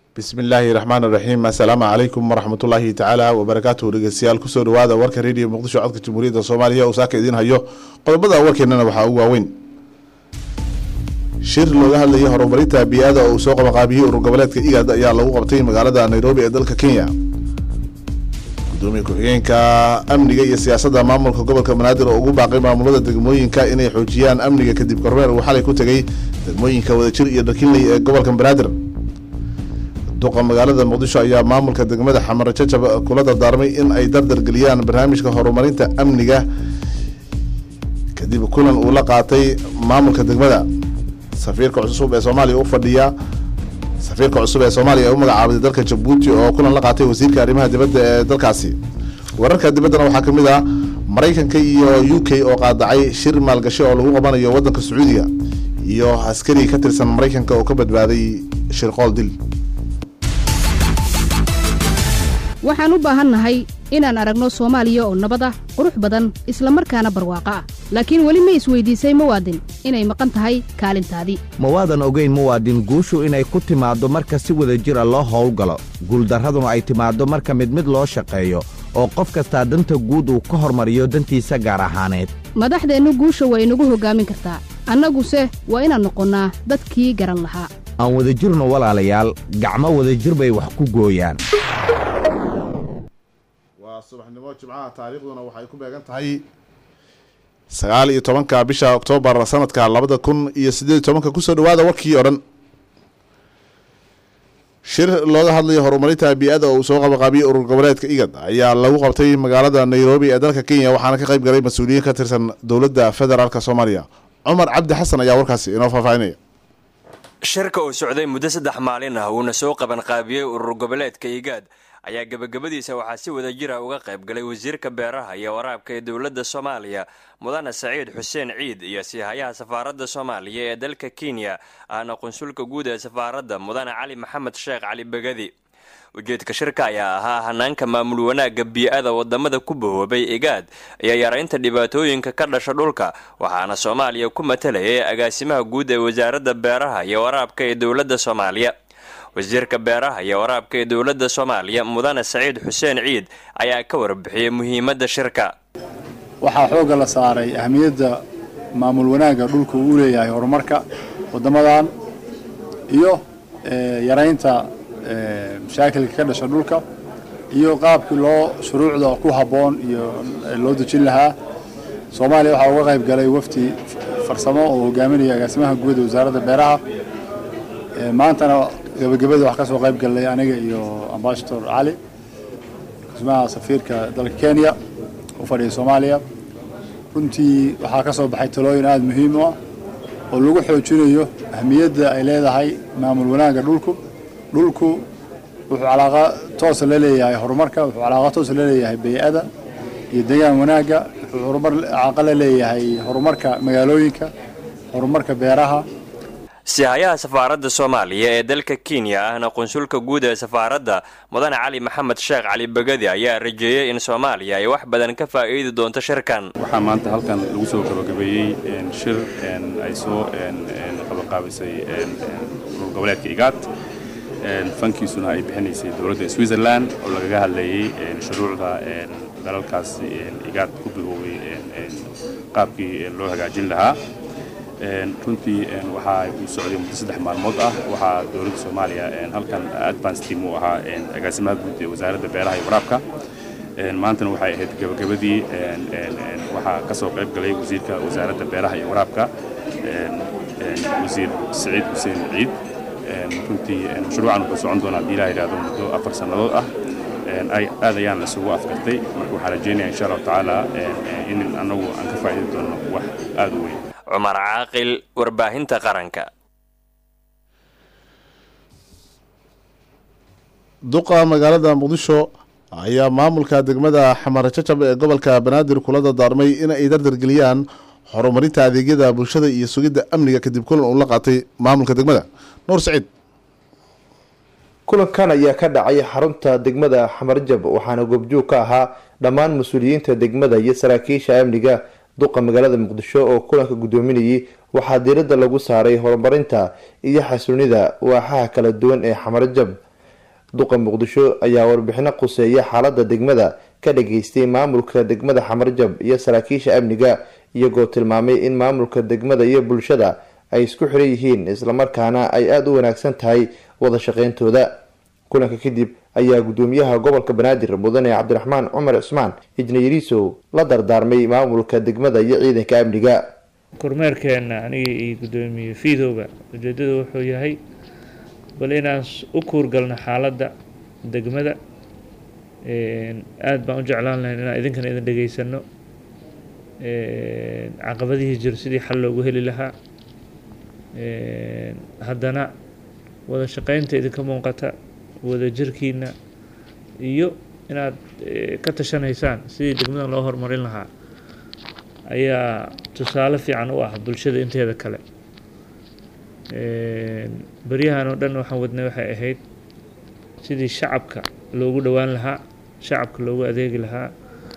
bismi illaahi raxmaan iraxiim assalaamu calaykum waraxmatullaahi tacaala wabarakaatuhu dhegeystayaal kusoo dhawaada warka rediyo muqdisho codka jamhuuriyadda soomaaliya uu saaka idiin hayo qodobada warkeennana waxaa ugu waaweyn shir looga hadlayay horumarinta bii-ada oo uu soo qabaqaabiyey urur goboleedka igad ayaa lagu qabtay magaalada nairobi ee dalka kenya gudoomiye ku-xigeenka amniga iyo siyaasadda maamulka gobolka banaadir oo ugu baaqay maamulada degmooyinka inay xoojiyaan amniga kadib kormeer uu xalay ku tegay degmooyinka wadajir iyo dhakinley ee gobolka banaadir duqa magaalada muqdisho ayaa maamulka degmada xamar jajab kula dardaarmay in ay dardargeliyaan barnaamijka horumarinta amniga kadib kulan uu la qaatay maamulka degmada safiirka cusub ee soomaaliya u fadhiya safiirka cusub ee soomaaliya ee u magacaabaday dalka jabuuti oo kulan la qaatay wasiirka arrimaha dibadda ee dalkaasi wararka dibaddana waxaa ka mid ah maraykanka iyo u k oo qaadacay shir maalgashi oo lagu qabanayo waddanka sacuudiga iyo askari ka tirsan maraykanka oo ka badbaaday shirqool dil waxaan u baahannahay inaan aragno soomaaliya oo nabad ah qurux badan isla markaana barwaaqo ah laakiin weli ma isweydiisay muwaadin inay maqan tahay kaalintaadii mawaadan ogeyn muwaadin guushu inay ku timaaddo marka si wada jira loo howlgalo guuldarraduna ay timaaddo marka mid mid loo shaqeeyo oo qof kastaa danta guud uu ka hormariyo dantiisa gaar ahaaneed madaxdeennu guusha waa inagu hoggaamin kartaa annaguse waa inaan noqonnaa dadkii garan lahaa aan wadajirno walaalayaal gacmo wadajir bay wax ku gooyaan waa subaxnimo jimcaha taariikhduna waxay ku beegan tahay sagaal iyo tobanka bisha oktoobar sanadka labada kun iyo siddeed iyo tobanka kusoo dhawaada warkii o dhan shir looga hadlayo horumarinta bii-ada oo uu soo qabaqaabiyey urur goboleedka igad ayaa lagu qabtay magaalada nairobi ee dalka kenya waxaana ka qayb galay mas-uuliyiin ka tirsan dowladda federaalk soomaaliya cumar cabdi xasan ayaa warkaasi inoo faahfaahinaya shirka uu socday muddo saddex maalin ah uuna soo qaban qaabiyey urur goboleedka igaad ayaa gebagabadiisa waxaa si wada jira uga qayb galay wasiirka beeraha iyo waraabka ee dowladda soomaaliya mudane saciid xuseen ciid iyo siihayaha safaaradda soomaaliya ee dalka kenya ahna qunsulka guud ee safaaradda mudane cali maxamed sheekh cali begadi ujeedka shirka ayaa ahaa hanaanka maamul wanaagga bii-ada wadamada ku bahoobay igaad iyo yaraynta dhibaatooyinka ka dhasha dhulka waxaana soomaaliya ku matalayay agaasimaha guud ee wasaaradda beeraha iyo waraabka ee dowladda soomaaliya wasiirka beeraha iyo waraabka ee dowladda soomaaliya mudane saciid xuseen ciid ayaa ka warbixiyey muhiimadda shirka waxaa xoogga la saaray ahmiyadda maamul wanaagga dhulka uu leeyahay horumarka waddamadan iyo yaraynta mashaakilka ka dhasha dhulka iyo qaabkii loo shuruucda ku habboon iyo loo dejin lahaa soomaaliya waxaa uga qayb galay wafdi farsamo oo hogaaminaya agaasimaha guud ee wasaaradda beeraha maantana gabagabada wax ka soo qayb gallay aniga iyo ambasador cali agaasimaha safiirka dalka kenya u fadhiya soomaaliya runtii waxaa ka soo baxay talooyin aada muhiim u ah oo lagu xoojinayo ahmiyadda ay leedahay maamul wanaagga dhulku dhulku wuxuu calaaqa toosa la leeyahay horumarka wuxuu calaaqa toosa la leeyahay bay-ada iyo degaan wanaagga wuxuu horumar calaaqa la leeyahay horumarka magaalooyinka horumarka beeraha sihayaha safaaradda soomaaliya ee dalka kenya ahna qunsulka guud ee safaaradda mudane cali maxamed sheekh cali begadi ayaa rajeeyey in soomaaliya ay wax badan ka faa'iidi doonto shirkan waxaa maanta halkan lagu soo gabagabeeyey shir ay soo qabaqaabisay urur goboleedka igaad fankiisuna ay bixinaysay dowladda switzerland oo lagaga hadlayey shuruucda dalalkaas igaad ku bigoobay qaabkii loo hagaajin lahaa runtii waxaa uu socday muddo saddex maalmood ah waxaa dowladda soomaaliya halkan advance team uu ahaa agaasimaha guud ee wasaaradda beeraha iyo waraabka maantana waxay ahayd gabagabadii waxaa ka soo qayb galay wasiirka wasaaradda beeraha iyo waraabka wasiir saciid xuseen ciid runtii mashruucan wuxuu socon doonaa haddii ilaha yidhahdo muddo afar sannadood ah aad ayaan lasugu afgartay marka waxaan rajeynaya insha allahu tacaala in annagu aan ka faa'idi doono wax aada u weyn cumar caaqil warbaahinta qaranka duqa magaalada muqdisho ayaa maamulka degmada xamar jajab ee gobolka banaadir kula dardaarmay in ay dardargeliyaan horumarinta adeegyada bulshada iyo sugidda amniga kadib kulan uu la qaatay maamulka degmada nuur saciid kulankan ayaa ka dhacay xarunta degmada xamarjab waxaana goobjoog ka ahaa dhammaan mas-uuliyiinta degmada iyo saraakiisha amniga duqa magaalada muqdisho oo kulanka guddoominayay waxaa diiradda lagu saaray horumarinta iyo xasuunida waaxaha kala duwan ee xamarjab duqa muqdisho ayaa warbixino quseeya xaalada degmada ka dhageystay maamulka degmada xamarjab iyo saraakiisha amniga iyagoo tilmaamay in maamulka degmada iyo bulshada ay isku xiran yihiin islamarkaana ay aada u wanaagsan tahay wada shaqeyntooda kulanka kadib ayaa gudoomiyaha gobolka banaadir mudane cabdiraxmaan cumar cismaan ijnayariisow la dardaarmay maamulka degmada iyo ciidanka amniga kormeerkeena aniga iyo gudoomiye fiidowga ujeedadu wuxuu yahay bal inaan u kuurgalno xaaladda degmada aada baan u jeclaan lahayn inaan idinkana idin dhegeysano caqabadihii jiro sidii xal loogu heli lahaa haddana wada shaqeynta idinka muuqata wada jirkiina iyo inaad ka tashanaysaan sidii degmadan loo horumarin lahaa ayaa tusaale fiican u ah bulshada inteeda kale beryahan oo dhan waxaan wadnay waxay ahayd sidii shacabka loogu dhowaan lahaa shacabka loogu adeegi lahaa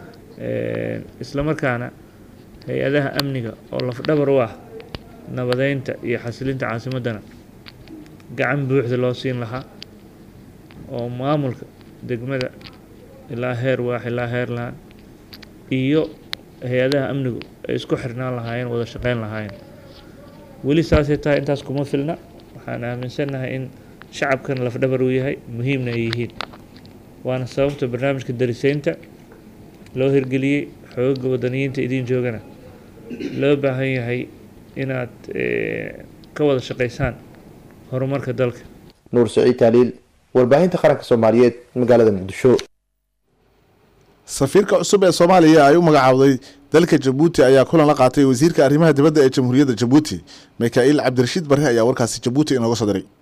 isla markaana hay-adaha amniga oo lafdhabar u ah nabadeynta iyo xasilinta caasimaddana gacan buuxda loo siin lahaa oo maamulka degmada ilaa heer waax ilaa heer laan iyo hay-adaha amnigu ay isku xirnaan lahaayeen wada shaqeyn lahaayeen weli saasay tahay intaas kuma filna waxaan aaminsannahay in shacabkan lafdhabar uu yahay muhiimna ay yihiin waana sababta barnaamijka dariseynta loo hirgeliyey xoogaga wadaniyiinta idiin joogana loo baahan yahay inaad ka wada shaqeysaan horumarka dalka nuur saciid taaliil warbaahinta qaranka soomaaliyeed magaalada muqdisho safiirka cusub ee soomaaliya ay u magacaawday dalka jabuuti ayaa kulan la qaatay wasiirka arrimaha dibadda ee jamhuuriyadda jabuuti mikaa'iil cabdirashiid barre ayaa warkaasi jabuuti inooga soo diray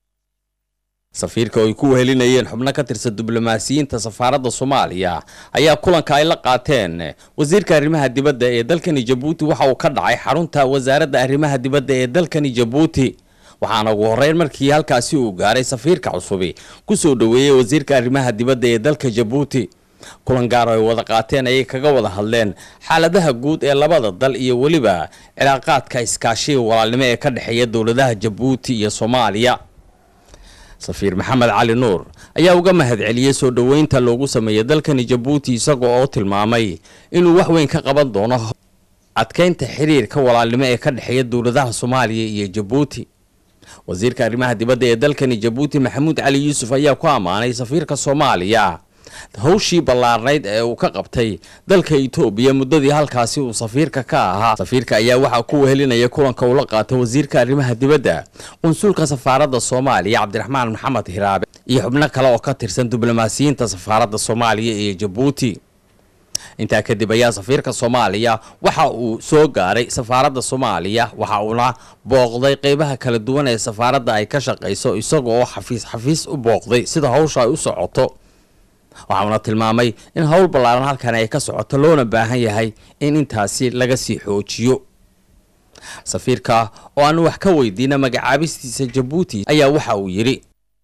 safiirka oo ay ku wehelinayeen xubno ka tirsan diblomaasiyiinta safaaradda soomaaliya ayaa kulanka ay la qaateen wasiirka arrimaha dibadda ee dalkani jabuuti waxa uu ka dhacay xarunta wasaaradda arrimaha dibadda ee dalkani jabuuti waxaana ugu horreyn markii halkaasi uu gaaray safiirka cusubi ku soo dhoweeyey wasiirka arrimaha dibadda ee dalka jabuuti kulan gaar oo ay wada qaateen ayay kaga wada hadleen xaaladaha guud ee labada dal iyo weliba cilaaqaadka iskaashiga walaalnimo ee ka dhexeeya dowladaha jabuuti iyo soomaaliya safiir maxamed cali nuur ayaa uga mahadceliyey soo dhoweynta loogu sameeyey dalkani jabuuti isaga oo tilmaamay inuu wax weyn ka qaban doono adkeynta xiriirka walaalnimo ee ka dhexeeya dowladaha soomaaliya iyo jabuuti wasiirka arrimaha dibadda ee dalkani jabuuti maxamuud cali yuusuf ayaa ku ammaanay safiirka soomaaliya hawshii ballaarnayd ee uu ka qabtay dalka itoobiya muddadii halkaasi uu safiirka ka ahaa safiirka ayaa waxaa ku wehelinaya kulanka uu la qaatay wasiirka arrimaha dibadda qunsulka safaaradda soomaaliya cabdiraxmaan maxamed hiraabe iyo xubno kale oo ka tirsan diblomaasiyiinta safaaradda soomaaliya ee jabuuti intaa kadib ayaa safiirka soomaaliya waxa uu soo gaaray safaaradda soomaaliya waxa uuna booqday qeybaha kala duwan ee safaaradda ay ka shaqayso isaga oo xafiis xafiis u booqday sida hawsha ay u socoto waxauna tilmaamay in howl ballaaran halkan ay ka socoto loona baahan yahay in intaasi laga sii xoojiyo safiirka oo aanu wax ka weydiina magacaabistiisa jabuuti ayaa waxa uu yidhi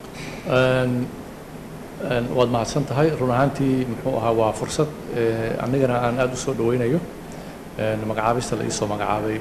waad mahadsan tahay run ahaantii muxuu ahaa waa fursad anigana aan aada u soo dhaweynayo magacaabista la iisoo magacaabay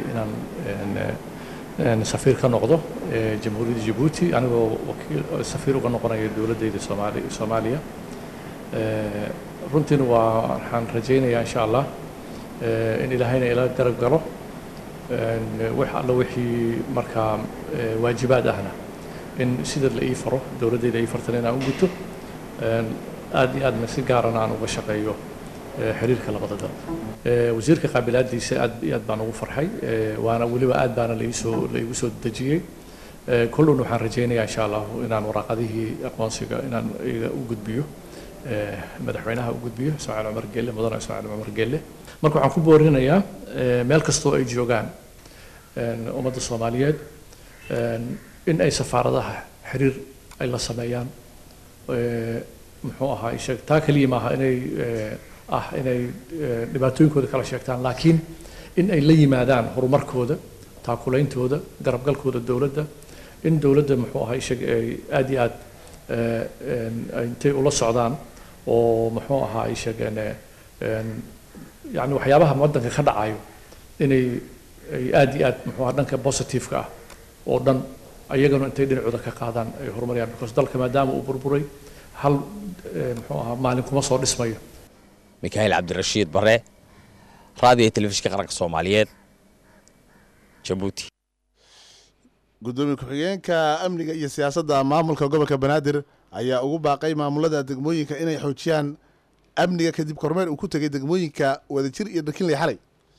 inaan safiir ka noqdo jamhuuriyadda jabuuti anigoo wakiil safiir uga noqonaya dowladdayda soomaali soomaaliya runtiina waa waxaan rajaynayaa insha allah in ilaahayna ila garab galo wax alla wixii markaa waajibaad ahna in sida la ii faro dowladdayda ii fartan inaan u guto aad iyo aadna si gaarana aan uga shaqeeyo xiriirka labada dal wasiirka qaabilaadiisa aad iyo aad baan ugu farxay waana weliba aad baana laiisoo laigu soo dejiyey kullun waxaan rajaynayaa insha allahu inaan waraaqadihii aqoonsiga inaan iga u gudbiyo madaxweynaha u gudbiyo ismaaciil cumar gelle mudane ismaaciil cumar gelle marka waxaan ku boorinayaa meel kastoo ay joogaan ummadda soomaaliyeed in ay safaaradaha xiriir ay la sameeyaan muxuu ahaa sheeg taa keliya maaha inay ah inay dhibaatooyinkooda kala sheegtaan laakiin in ay la yimaadaan horumarkooda taakulaintooda garabgalkooda dowladda in dowladda muxuu ahaa sheeg ay aad iyo aad intay ula socdaan oo muxuu ahaa ay sheegeen yani waxyaabaha waddanka ka dhacayo inay ay aad iyo aad muxuu ahaa dhanka positiveka ah oo dhan ayagana intay dhinacooda ka qaadaan ay horumariyaan because dalka maadaama uu burburay hal muxuu ahaa maalin kuma soo dhismayo mikaail cabdirashiid bare raadiyo telefishinka qaranka soomaaliyeed jabuuti gudoomiye ku-xigeenka amniga iyo siyaasadda maamulka gobolka banaadir ayaa ugu baaqay maamulada degmooyinka inay xoojiyaan amniga kadib kormeer uu ku tegay degmooyinka wadajir iyo dharkinley xalay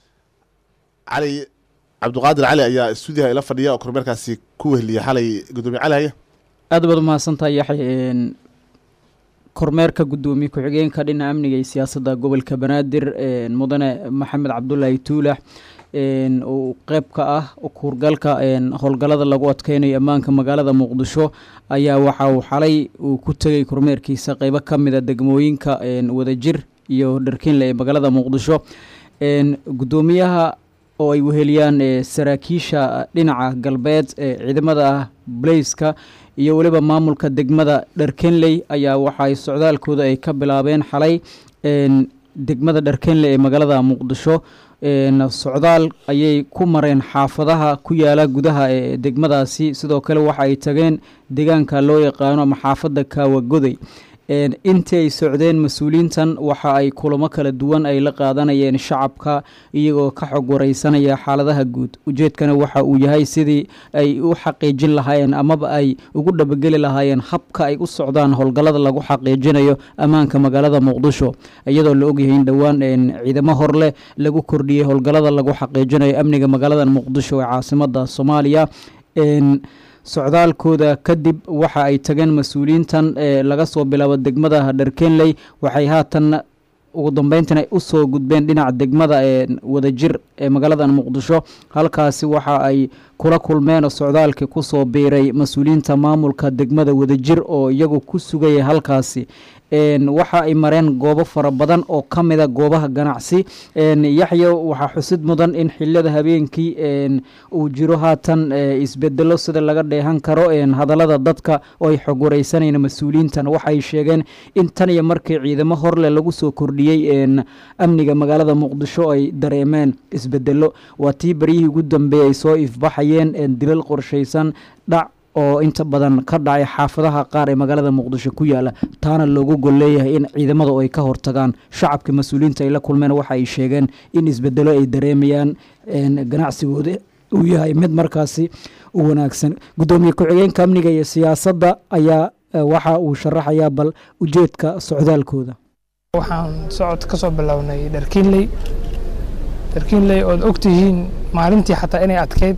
cali cabdiqaadir cali ayaa stuudiyaha ila fadhiya oo kormeerkaasi ku wehliya xalay gudoomiye cali haya aad baad umahadsantahay yaxya kormeerka gudoomiye ku-xigeenka dhinaca amniga iyo siyaasadda gobolka banaadir mudane maxamed cabdulaahi tuulax uu qeyb ka ah kuurgalka howlgallada lagu adkeynayo ammaanka magaalada muqdisho ayaa waxa uu xalay uu ku tegay kormeerkiisa qeybo ka mida degmooyinka wadajir iyo dharkinle ee magaalada muqdisho gudoomiyaha oo ay weheliyaan saraakiisha dhinaca galbeed ee ciidamada blaiska iyo weliba maamulka degmada dharkenley ayaa waxaay socdaalkooda ay ka bilaabeen xalay degmada dharkenley ee magaalada muqdisho socdaal ayay ku mareen xaafadaha ku yaala gudaha ee degmadaasi sidoo kale waxa ay tageen deegaanka loo yaqaano ama xaafadda kaawagoday intii ay socdeen mas-uuliyiintan waxa ay kulamo kala duwan ay la qaadanayeen shacabka iyagoo ka xog wareysanaya xaaladaha guud ujeedkana waxa uu yahay sidii ay u xaqiijin lahaayeen amaba ay ugu dhabageli lahaayeen habka ay u socdaan howlgallada lagu xaqiijinayo ammaanka magaalada muqdisho iyadoo la ogyahay in dhowaan ciidamo horleh lagu kordhiyey howlgallada lagu xaqiijinayo amniga magaalada muqdisho ee caasimada soomaaliya socdaalkooda kadib waxa ay tageen mas-uuliyiintan laga soo bilaabo degmada dharkenley waxay haatan ugu dambeyntan ay usoo gudbeen dhinaca degmada ee wadajir ee magaalada muqdisho halkaasi waxa ay kula kulmeen socdaalkii kusoo biiray mas-uuliyiinta maamulka degmada wadajir oo iyagu ku sugaya halkaasi waxa ay mareen goobo fara badan oo ka mida goobaha ganacsi yaxya waxaa xusid mudan in xiliyada habeenkii uu jiro haatan isbedelo sida laga dheehan karo hadalada dadka oo ay xog wareysanayeen mas-uuliyiintan waxay sheegeen in tan iyo markii ciidamo horle lagu soo kordhiyey amniga magaalada muqdisho ay dareemeen isbedelo waa tii baryihii ugu dambeeyey ay soo ifbaxayeen dilal qorshaysan dhac oo inta badan ka dhacay xaafadaha qaar ee magaalada muqdisho ku yaala taana loogu gol leeyahay in ciidamada ay ka hortagaan shacabka mas-uuliyiinta ay la kulmeen waxa ay sheegeen in isbedelo ay dareemayaan ganacsigooda uu yahay mid markaasi u wanaagsan gudoomiye ku-xigeenka amniga iyo siyaasadda ayaa waxa uu sharaxayaa bal ujeedka socdaalkooda waxaan socod ka soo bilownay dharkiinley dharkiinley ood ogtihiin maalintii xataa inay adkeyd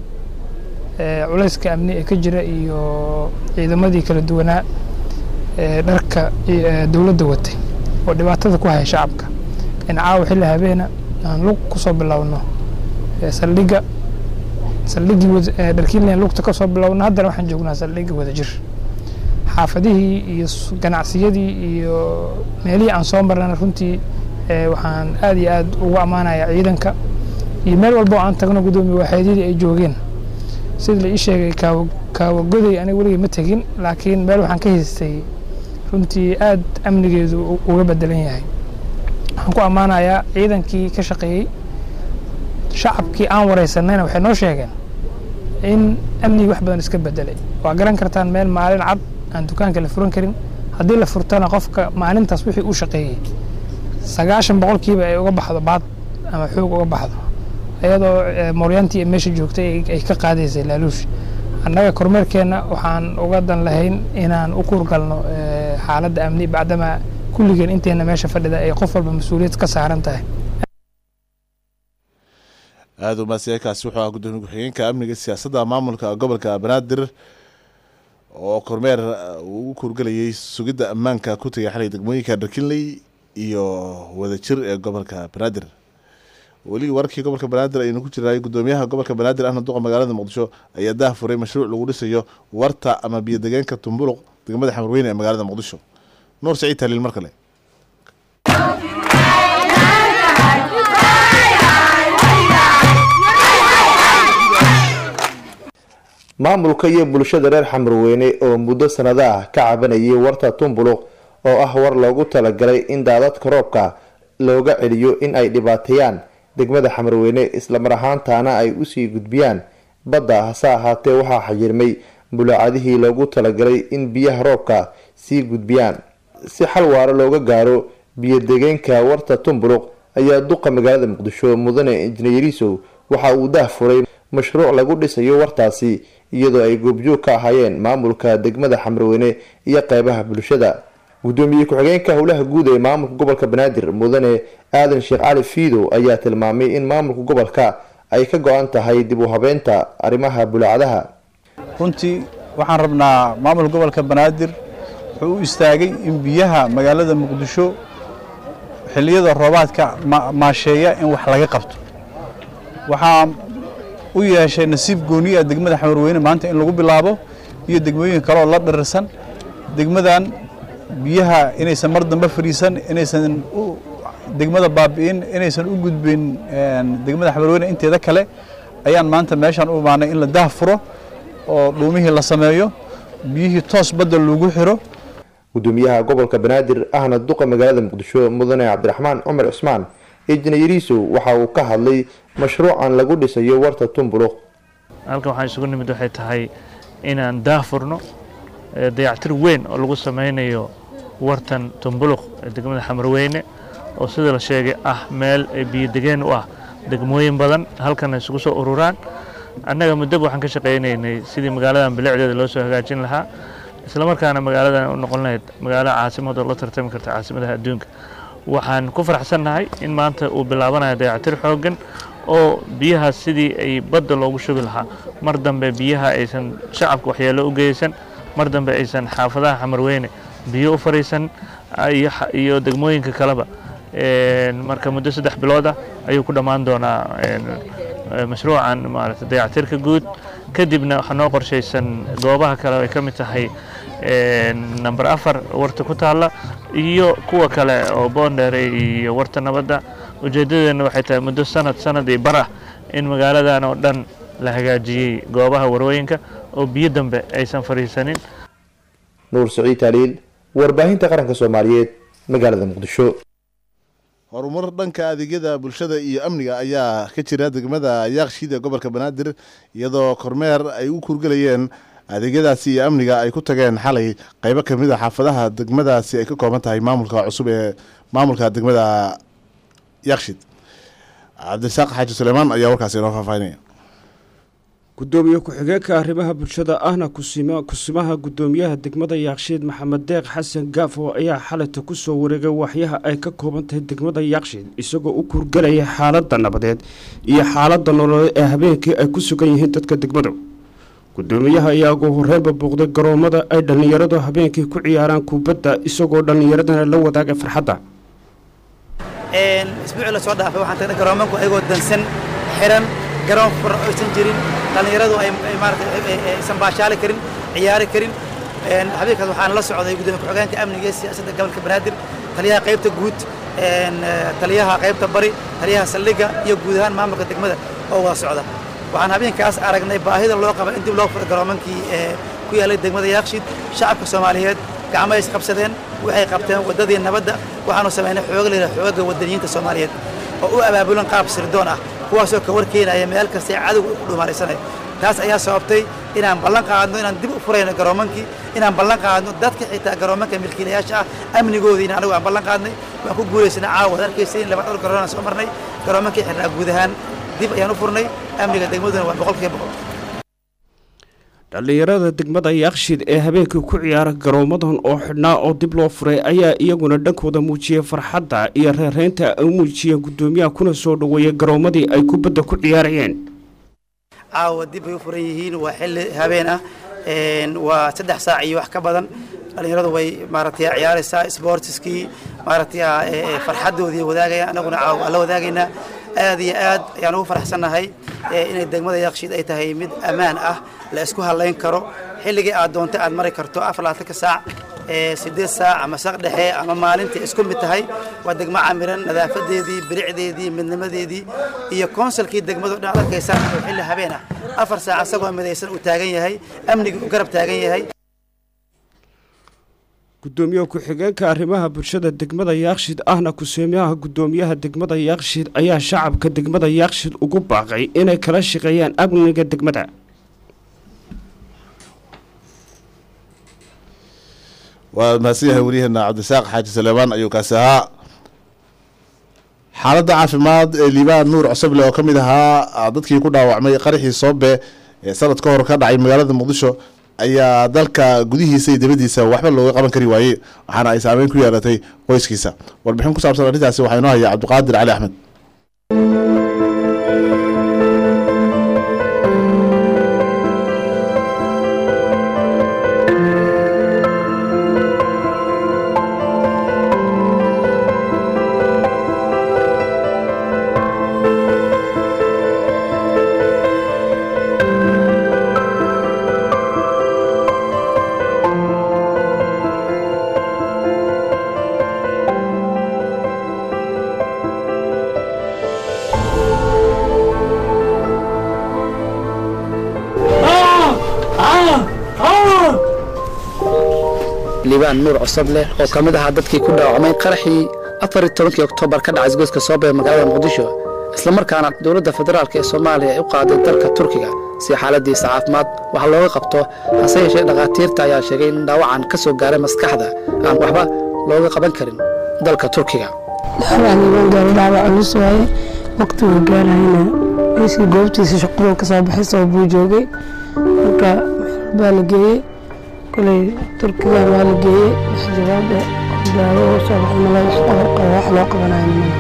culayska amni ee ka jira iyo ciidamadii kala duwanaa ee dharka dowladda watay oo dhibaatada ku haya shacabka in caawa xilli habeena aan lug ku soo bilowno saldhigga saldhiggii dharkiinlayn lugta ka soo bilowno haddana waxaan joognaa saldhigga wadajir xaafadihii iyo ganacsiyadii iyo meelihii aan soo marnana runtii waxaan aad iyo aad ugu ammaanayaa ciidanka iyo meel walba oo aan tagno guddoomiye waaxeedyadii ay joogeen sida la ii sheegay kaawa kaawagoday aniga weligay ma tegin laakiin meel waxaan ka haystay runtii aad amnigeedu uga bedelan yahay waxaan ku ammaanayaa ciidankii ka shaqeeyey shacabkii aan wareysanayna waxay noo sheegeen in amnigii wax badan iska bedelay waa garan kartaan meel maalin cad aan dukaanka la furan karin haddii la furtana qofka maalintaas wixii uu shaqeeyey sagaashan boqolkiiba ay uga baxdo baad ama xoog uga baxdo iyadoo mooryaantii meesha joogtay ay ka qaadaysay laaluush annaga kormeerkeenna waxaan uga dan lahayn inaan u kuurgalno xaaladda amni bacdama kulligeen inteena meesha fadhida ay qof walba mas-uuliyad ka saaran tahay aada u maasiyakaasi wuxuu ahaa gudoomiye ku-xigeenka amniga siyaasadda maamulka gobolka banaadir oo kormeer uu ugu kuurgelayay sugidda ammaanka ku tegay xalay degmooyinka dharkinley iyo wadajir ee gobolka banaadir weli warkii gobolka banaadir aynu ku jirnay gudoomiyaha gobolka banaadir ahna duqa magaalada muqdisho ayaa dah furay mashruuc lagu dhisayo warta ama biyodegeenka tumbuluq degmada xamarweyne ee magaalada muqdisho nuur saciid taliil mar kale maamulka iyo bulshada reer xamarweyne oo muddo sanado ah ka cabanayay warta tumbuluq oo ah war loogu talagalay in daadadka roobka looga celiyo in ay dhibaateeyaan degmada xamarweyne islamar ahaantaana ay usii gudbiyaan badda hase ahaatee waxaa xayirmay bulaacadihii loogu talagalay in biyaha roobka sii gudbiyaan si xal waara looga gaaro biyo-degeenka warta tumbuluq ayaa duqa magaalada muqdisho mudane injineerisow waxa uu daah furay mashruuc lagu dhisayo wartaasi iyadoo ay goobjoog ka ahaayeen maamulka degmada xamrweyne iyo qeybaha bulshada gudoomiye ku-xigeenka howlaha guud ee maamulka gobolka banaadir mudane aadan sheekh cali fiidow ayaa tilmaamay in maamulka gobolka ay ka go-an tahay dib u habeynta arrimaha bulaacadaha runtii waxaan rabnaa maamulka gobolka banaadir wuxuu u istaagay in biyaha magaalada muqdisho xilliyada roobaadka maasheeya in wax laga qabto waxaa u yeeshay nasiib gooni ah degmada xamarweyne maanta in lagu bilaabo iyo degmooyin kale oo la dhirirsan degmadan biyaha inaysan mar dambe fadhiisan inaysan degmada baabi'in inaysan u gudbin degmada xamarweyne inteeda kale ayaan maanta meeshaan u imaanay in la daah furo oo dhuumihii la sameeyo biyihii toos badda lagu xiro gudoomiyaha gobolka banaadir ahna duqa magaalada muqdisho mudane cabdiraxmaan cumar cusmaan injineerisow waxa uu ka hadlay mashruucan lagu dhisayo warta tumbuluq halkan waxaan isugu nimid waxay tahay inaan daahfurno dayactir weyn oo lagu sameynayo wartan tumbuluq ee degmada xamarweyne oo sida la sheegay ah meel biyodegeen u ah degmooyin badan halkan isugu soo ururaan annaga muddaba waxaan ka shaqaynaynay sidii magaaladan bilicdeeda loo soo hagaajin lahaa islamarkaana magaaladan u noqon lahayd magaalo caasimad oo la tartami karta caasimadaha adduunka waxaan ku faraxsannahay in maanta uu bilaabanayo dayactir xooggan oo biyahaas sidii ay badda loogu shubi lahaa mar dambe biyaha aysan shacabka waxyeello u geysan mar dambe aysan xaafadaha xamarweyne biyo u fariisan iyo degmooyinka kaleba marka muddo saddex bilood ah ayuu ku dhammaan doonaa mashruucan maarata dayactirka guud kadibna waxaa noo qorshaysan goobaha kale ay ka mid tahay number afar warta ku taalla iyo kuwa kale oo boondheere iyo warta nabadda ujeeddadeenna waxay tahay muddo sanad sanad iyo bar ah in magaaladan oo dhan la hagaajiyey goobaha warooyinka oo biyo dambe aysan fadhiisanin nuur saciid taaliil warbaahinta qaranka soomaaliyeed magaalada muqdisho horumar dhanka adeegyada bulshada iyo amniga ayaa ka jira degmada yaaqshiid ee gobolka banaadir iyadoo kormeer ay u kurgelayeen adeegyadaasi iyo amniga ay ku tageen xalay qeybo kamid a xaafadaha degmadaasi ay ka kooban tahay maamulka cusub ee maamulka degmada yaaqshiid cabdisaaq xaaji suleymaan ayaa warkaasi inoo faahfaahinaya gudoomiye ku-xigeenka arrimaha bulshada ahna kusimaha gudoomiyaha degmada yaaqshiid maxamed deeq xasan gaafo ayaa xalayta ku soo wareegay waxyaha ay ka kooban tahay degmada yaaqshiid isagoo u kurgelaya xaaladda nabadeed iyo xaaladda nololeed ee habeenkii ay ku sugan yihiin dadka degmadu gudoomiyaha ayaa ugu horeynba booqday garoomada ay dhallinyaradu habeenkii ku ciyaaraan kubadda isagoo dhallinyaradana la wadaagay farxadda isbuucii lasoo dhaafay waxaan tagnay garoomanku ayagoo dansan xiran garoon fur aysan jirin dhallinyaradu ay maarata aysan baashaali karin ciyaari karin habeenkaas waxaan la socday gudoomiye ku-xigeenka amniga ee siyaasadda gobolka banaadir taliyaha qaybta guud taliyaha qaybta bari taliyaha saldhigga iyo guud ahaan maamulka degmada oo wada socda waxaan habeenkaas aragnay baahida loo qaba in dib loo furo garoomankii ku yaallay degmada yaaqshiid shacabka soomaaliyeed gacmo is qabsadeen waxay qabteen waddadii nabadda waxaanu samaynay xooga la yidhaha xooga waddaniyiinta soomaaliyeed oo u abaabulan qaab sirdoon ah kuwaasoo ka warkeenaya meel kastay cadowga ku dhumaaraysanayo taas ayaa sababtay inaan ballan qaadno inaan dib u furayno garoomankii inaan ballan qaadno dadka xitaa garoomanka milkiilayaasha ah amnigoodiina anigu aan ballan qaadnay waan ku guulaysana caawa waad arkaysa in laba dhowr garoon aan soo marnay garoomankii xirnaa guud ahaan dib ayaan u furnay amniga degmaduna waa boqolkiiba boqol dhallinyarada degmada yaaqshiid ee habeenkii ku ciyaara garoomadan oo xidhnaa oo dib loo furay ayaa iyaguna dhankooda muujiyey farxadda iyo reereynta ay u muujiyeen guddoomiyaha kuna soo dhoweeyey garoomadii ay kubadda ku ciyaarayeen caawa dib ay u furan yihiin waa xilli habeen ah waa saddex saac iyo wax ka badan dhallinyaradu way maaragtay ciyaaraysaa sportiskii maaragtay farxaddoodii wadaagayaan annaguna caawa waa la wadaagaynaa aad iyo aad ayaan ugu faraxsannahay inay degmada yaaqshiid ay tahay mid ammaan ah la isku halayn karo xilligii aad doonta aad mari karto afar labaatanka saac sideed saac ama saq dhexe ama maalintii isku mid tahay waa degmo camiran nadaafadeedii bilicdeedii midnimadeedii iyo konsalkii degmadu dhan arkaysaan oo xilli habeen ah afar saac asagoo midaysan uu taagan yahay amnigii uu garab taagan yahay gudoomiye ku-xigeenka arrimaha bulshada degmada yaaqshiid ahna kuseemiyaha gudoomiyaha degmada yaaqshiid ayaa shacabka degmada yaaqshiid ugu baaqay inay kala shaqeeyaan amniga degmada waa mahadsan yahay wariyaheena cabdisaaq xaaji saleebaan ayuu kaasi ahaa xaaladda caafimaad ee liibaan nuur cosoble oo ka mid ahaa dadkii ku dhaawacmay qaraxii soobe ee sanad ka hor ka dhacay magaalada muqdisho ayaa dalka gudihiisa iyo dibadiisa waxba looga qaban kari waayey waxaana ay saameyn ku yeelatay qoyskiisa warbixin ku saabsan arrintaasi waxaa inoo haya cabdiqaadir cali axmed liibaan nuur cosoble oo ka mid ahaa dadkii ku dhaawacmay qaraxii afar iyo tobankii oktoobar ka dhacay isgoyska soobe ee magaalada muqdisho islamarkaana dowladda federaalk ee soomaaliya ay u qaaday dalka turkiga si xaaladiisa caafimaad wax looga qabto hase yeeshee dhakhaatiirta ayaa sheegay in dhaawacan ka soo gaaray maskaxda aan waxba looga qaban karin dalka turkiga dhaawac culus waaye waqtigu gaarayna meeshii goobtiisa shaqaduu ka soo baxay soo buu joogay marka baa la geeyey koley turkiga waa la geeyey wax jawaab eh daawo u soo baxay mala wax qabar qabo wax loo qabanayo mala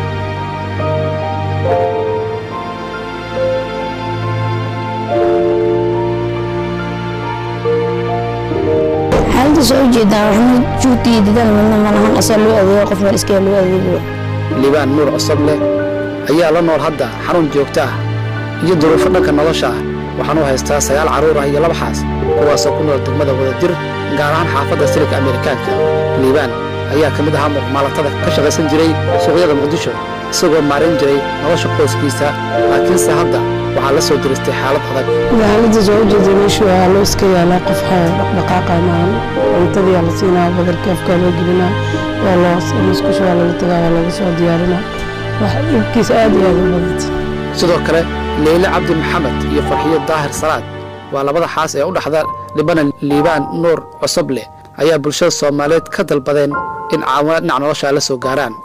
xaaladda soo ujeedaan waxna juugta iyo dadaal midna malahan asaa loo adeego qof meel iskaga loo adeego liibaan nuur cosoble ayaa la nool hadda xarun joogto ah iyo duruufo dhanka nolosha ah waxaan u haystaa sagaal carruur ah iyo laba xaas kuwaasoo ku nool degmada wadajir gaar ahaan xaafadda silika amerikaanka liibaan ayaa ka mid ahaa muuqmaalatada ka shaqaysan jiray suuqyada muqdisho isagoo maarin jiray nolosha qoyskiisa laakiinse hadda waxaa la soo diristay xaalad adag xaaladda soo ujeeda meeshu waa loo iska yaalaa qof dhaqdhaqaaqa maahan cuntadii la siinaa badarkii afkaa loo gelinaa waa loo musqusha waa laga tagaa waa laga soo diyaarinaa wax dhibkiisa aad iyo aad u badanta sidoo kale leyle cabdi maxamed iyo farxiyo daahir salaad waa labada xaas ee u dhaxda libanan liibaan nuur cosoble ayaa bulshada soomaaliyeed ka dalbadeen in caawinaad dhinac nolosha la soo gaaraan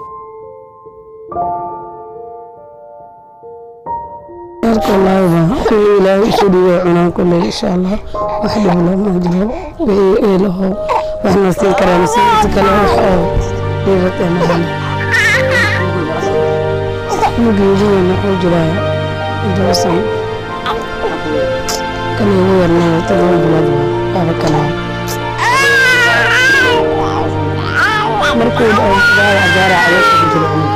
ilaahay isu dhiibay cunaan kulley insha allah wax dhib lama jiro wixii eelaho waxna siin karaan siinta kale wax oo dhiibata mahan mugeediina wuxuu jiraa todoba sano kan ugu yarnaa todoba bilood waaba kalaa markuu dhaawac gaara caloosha ku jira cunug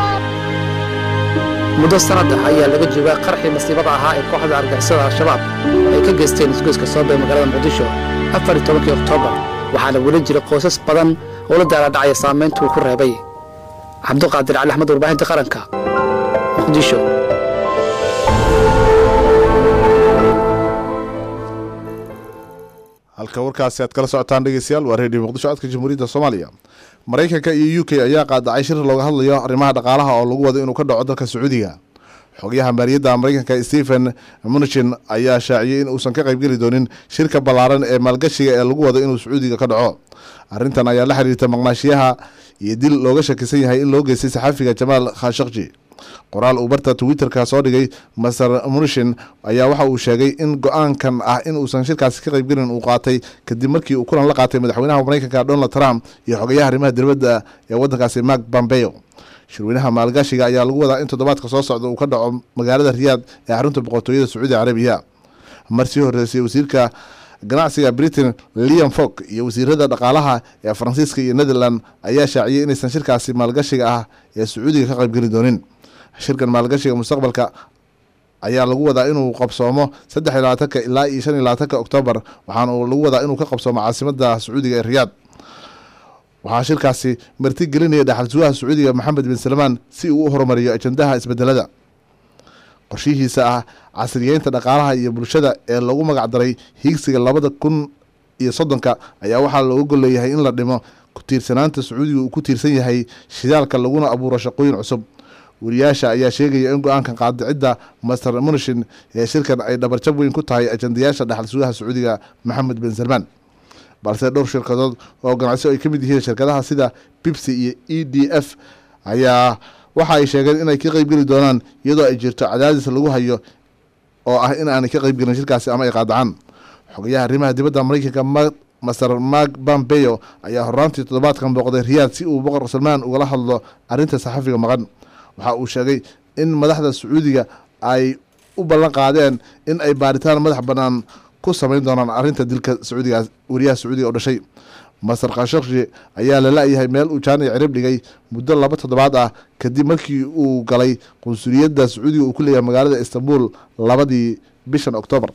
muddo sanad ah ayaa laga joogaa qarxii masiibada ahaa ee kooxda argixisada al-shabaab ay ka geysteen isgoyska soobee magaalada muqdisho afar iyo tobankii oktoobar waxaana weli jira qoysas badan oo la daala dhacaya saamaynta uu ku reebay cabduqaadir cali axmed warbaahinta qaranka muqdisho halka warkaasi aad kala socotaan dhegeystayaal waa reediyo muqdisho codka jamhuuriyadda soomaaliya maraykanka iyo u k ayaa qaadacay shir looga hadlayo arrimaha dhaqaalaha oo lagu wado inuu ka dhaco dalka sacuudiga xogayaha maaliyadda maraykanka stephen munichin ayaa shaaciyey in uusan ka qaybgeli doonin shirka ballaaran ee maalgashiga ee lagu wado inuu sacuudiga ka dhaco arrintan ayaa la xiriirta maqnaashiyaha iyo dil looga shakisan yahay in loo geystay saxaafiga jamaal khashakji qoraal uu barta twitterka soo dhigay master munishin ayaa waxa uu sheegay in go-aankan ah in uusan shirkaasi ka qaybgelin uu qaatay kadib markii uu kulan la qaatay madaxweynaha maraykanka donald trump iyo xogayaha arrimaha dibadda ee waddankaasi mark pompeo shirweynaha maalgashiga ayaa lagu wadaa in toddobaadka soo socda uu ka dhaco magaalada riyaad ee xarunta boqortooyada sacuudi carabiya marsii horeysay wasiirka ganacsiga britain liam fog iyo wasiirada dhaqaalaha ee faransiiska iyo netherland ayaa shaaciyey inaysan shirkaasi maalgashiga ah ee sacuudiga ka qaybgeli doonin shirkan maalgashiga mustaqbalka ayaa lagu wadaa inuu qabsoomo saddex iyo labaatanka ilaa iyo shan iyo labaatanka oktoobar waxaana lagu wadaa inuu ka qabsoomo caasimada sacuudiga ee riyaad waxaa shirkaasi marti gelinaya dhaxalsugaha sacuudiga maxamed bin salmaan si uu u horumariyo ajandaha isbedelada qorshihiisa ah casriyeynta dhaqaalaha iyo bulshada ee lagu magac daray hiigsiga labada kun iyo soddonka ayaa waxaa looga golleeyahay in la dhimo ku tiirsanaanta sacuudiga uu ku tiirsan yahay shidaalka laguna abuuro shaqooyin cusub wariyaasha ayaa sheegaya in go-aankan qaadicidda master munishin ee shirkan ay dhabarjab weyn ku tahay ajandayaasha dhaxal sugaha sacuudiga maxamed bin salmaan balse dhowr shirkadood oo ganacsi ay ka mid yihiin shirkadaha sida bibsi iyo e d f ayaa waxa ay sheegeen inay ka qeybgeli doonaan iyadoo ay jirto cadaadis lagu hayo oo ah in aanay ka qeybgelin shirkaasi ama ay qaadacaan xogayaha arrimaha dibadda maraykanka master mark bambeyo ayaa horaantii toddobaadkan booqday riyaad si uu boqor salmaan ugala hadlo arrinta saxafiga maqan waxa uu sheegay in madaxda sacuudiga ay u ballan qaadeen in ay baaritaan madax bannaan ku samayn doonaan arrinta dilka sacuudigaas wariyaha sacuudiga oo dhashay masar khashakshi ayaa la la-yahay meel uu jaanic cirib dhigay muddo laba toddobaad ah kadib markii uu galay qunsuliyadda sacuudiga uu ku leeyahay magaalada istanbul labadii bishan oktoobar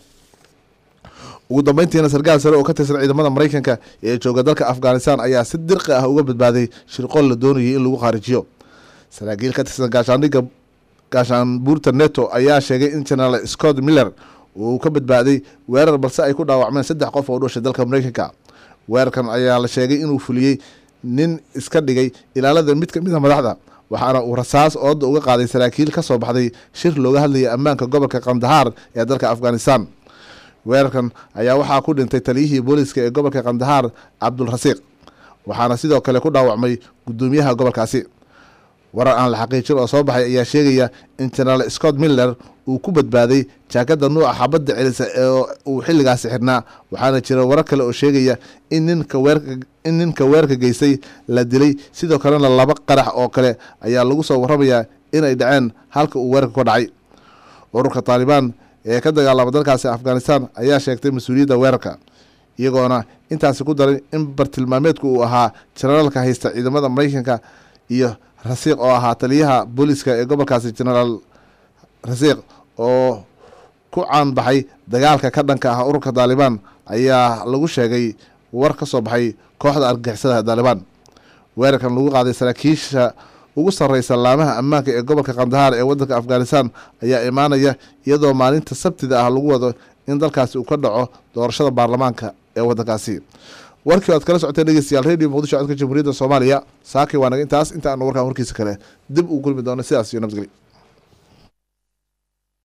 ugu dambeyntiina sarkaal sare oo ka tirsan ciidamada maraykanka ee jooga dalka afghanistan ayaa si dirqi ah uga badbaaday shirqool la doonayay in lagu khaarijiyo saraakiil ka tirsan gaashaandhigga gaashaanbuurta neto ayaa sheegay in generaal scott miller uu ka badbaaday weerar balse ay ku dhaawacmeen saddex qof oo u dhashay dalka maraykanka weerarkan ayaa la sheegay inuu fuliyey nin iska dhigay ilaalada mid ka mid a madaxda waxaana uu rasaas ooda uga qaaday saraakiil ka soo baxday shir looga hadlayay ammaanka gobolka kandahaar ee dalka afghanistan weerarkan ayaa waxaa ku dhintay taliyihii booliska ee gobolka kandahaar cabdulrasiiq waxaana sidoo kale ku dhaawacmay guddoomiyaha gobolkaasi warar aan la xaqiijin oo soo baxay ayaa sheegaya in generaal scott miller uu ku badbaaday jaakada nuuca xabadda celisa ee uu xilligaasi xirnaa waxaana jira warar kale oo sheegaya in ninka weerka in ninka weerarka geystay la dilay sidoo kalena laba qarax oo kale ayaa lagu soo warramayaa inay dhaceen halka uu weerarka ka dhacay ururka taalibaan ee ka dagaalama dalkaasi afghanistan ayaa sheegtay mas-uuliyadda weerarka iyagoona intaasi ku daray in bartilmaameedku uu ahaa jenaraalka haysta ciidamada maraykanka iyo rasiiq oo ahaa taliyaha booliska ee gobolkaasi generaal rasiiq oo ku caanbaxay dagaalka ka dhanka ah ururka taalibaan ayaa lagu sheegay war ka soo baxay kooxda argagixisada taalibaan weerarkan lagu qaaday saraakiisha ugu sarreysa laamaha ammaanka ee gobolka kandahaar ee waddanka afghanistan ayaa imaanaya iyadoo maalinta sabtida ah lagu wado in dalkaasi uu ka dhaco doorashada baarlamaanka ee waddankaasi warkii oad kala socoteen dhegeystayaal radio muqdisho codka jamhuuriyadda soomaaliya saakay waa naga intaas inta aanu warkaan warkiisa kale dib uu kulmi doono sidaas iyo nabadgelyo